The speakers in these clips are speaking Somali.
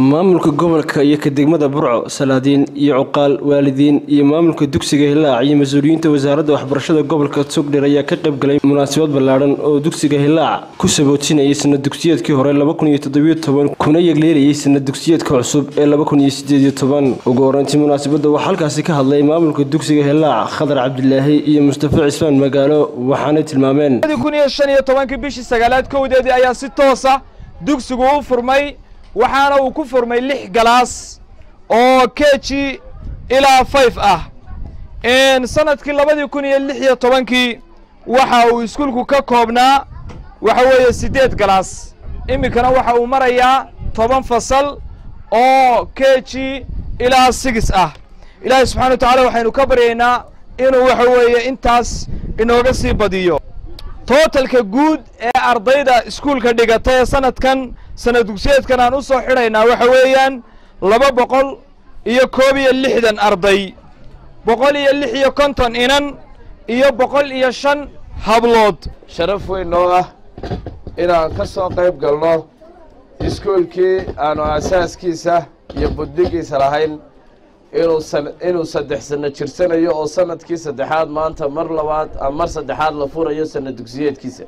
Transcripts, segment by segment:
maamulka gobolka iyo ka degmada burco salaadiin iyo cuqaal waalidiin iyo maamulka dugsiga hilaac iyo mas-uuliyiinta wasaaradda waxbarashada gobolka togdher ayaa ka qayb galay munaasabad ballaadhan oo dugsiga hilaac ku sabootinayay sanad dugsiyeedkii hore kuna yegleelayay sanad dugsiyeedka cusub ee ugu horeyntii munaasabadda waxaa halkaasi ka hadlay maamulka dugsiga hilaac khadar cabdilaahi iyo mustafa cismaan magaalo waxaanay tilmaameen bishii sagaalaad kowdeedii ayaa si toosa dugsigu u furmay waxaana uu ku furmay lix galaas oo keji ilaa fayf ah sanadkii labadii kun iyo lix iyo tobankii waxa uu iskuulku ka koobnaa waxa weeye siddeed galaas iminkana waxa uu marayaa toban fasal oo keji ilaa sigis ah ilaahay subxana wa tacala waxaynu ka baryaynaa inuu waxa weeye intaas inooga sii badiyo tootalka guud ee ardayda iskuulka dhigata ee sanadkan sanad dugsiyeedkan aan u soo xidhaynaa waxa weeyaan laba boqol iyo koob iyo lixdan arday boqol iyo lix iyo konton inan iyo boqol iyo shan hablood sharaf weyn noo ah inaan ka soo qayb galno iskuulkii aanu asaaskiisa iyo buddigiisa lahayn inuu saddex sanno jirsanayo oo sanadkii saddexaad maanta mar labaad mar saddexaad la furayo sanad dugsiyeedkiisa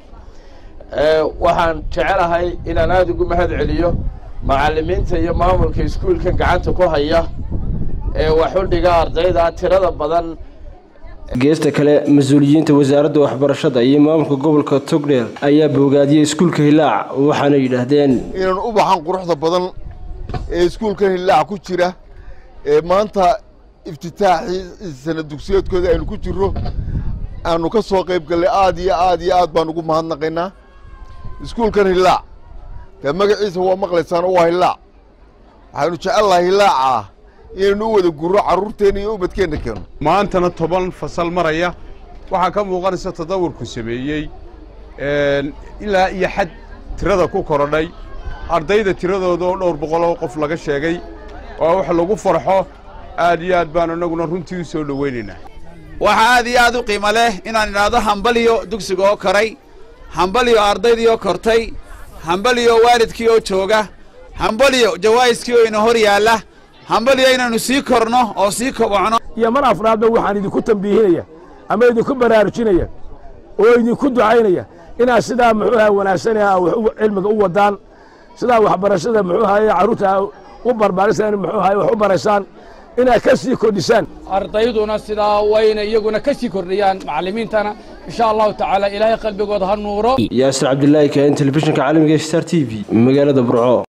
waxaan jecelahay inaan aada ugu mahad celiyo macallimiinta iyo maamulka iskuulkan gacanta ku haya ee waxudhiga ardayda tirada badan geesta kale mas-uuliyiinta wasaaradda waxbarashada iyo maamulka gobolka togdheer ayaa boogaadiyey iskuulka hilaac waxaana yidhaahdeen inaan u baxan quruxda badan ee iskuulkan hilaac ku jira ee maanta iftitaaxii sanad dugsiyeedkooda aynu ku jirro aanu ka soo qayb gallay aad iyo aad iyo aad baan ugu mahadnaqaynaa iskuulkan hilaac dee magaciisa waa maqlaysaan waa hilaac waxaynu jecellahay hilaaca inaynu u wada gurro carruurteenna iyo ubadkeenna keeno maantana toban fasal maraya waxaa ka muuqanaysa tadawurku sameeyey ilaa iyo xad tirada ku korodhay ardayda tiradooda oo dhowr boqoloo qof laga sheegay waa wax lagu farxo aad iyo aad baanu innaguna runtii u soo dhowaynaynaa waxaa aad iyo aad u qiimo leh inaan idhaahdo hambaliyo dugsiga oo koray hambaliyo ardaydii oo kortay hambaliyo waalidkii oo jooga hambaliyo jawaa'iskii oo ina hor yaalla hambaliyo inaannu sii korno oo sii kobocno iyo mar afraadba waxaan idinku tambiihinaya ama idinku baraarujinaya oo idinku ducaynaya inaad sidaa muxuu aha wanaagsanah cilmiga u wadaan sidaa waxbarashada muxuu ahaye carruurta u barbaarisaan muxuu ahaye wax u baraysaan inaad ka sii kordhisaan ardayduna sidaa wayna iyaguna ka sii kordhiyaan macallimiintana insha allahu tacaala ilaahay qalbigooda ha nuuro yaasir cabdilaahi kaen telefishinka caalamiga star t v magaalada burco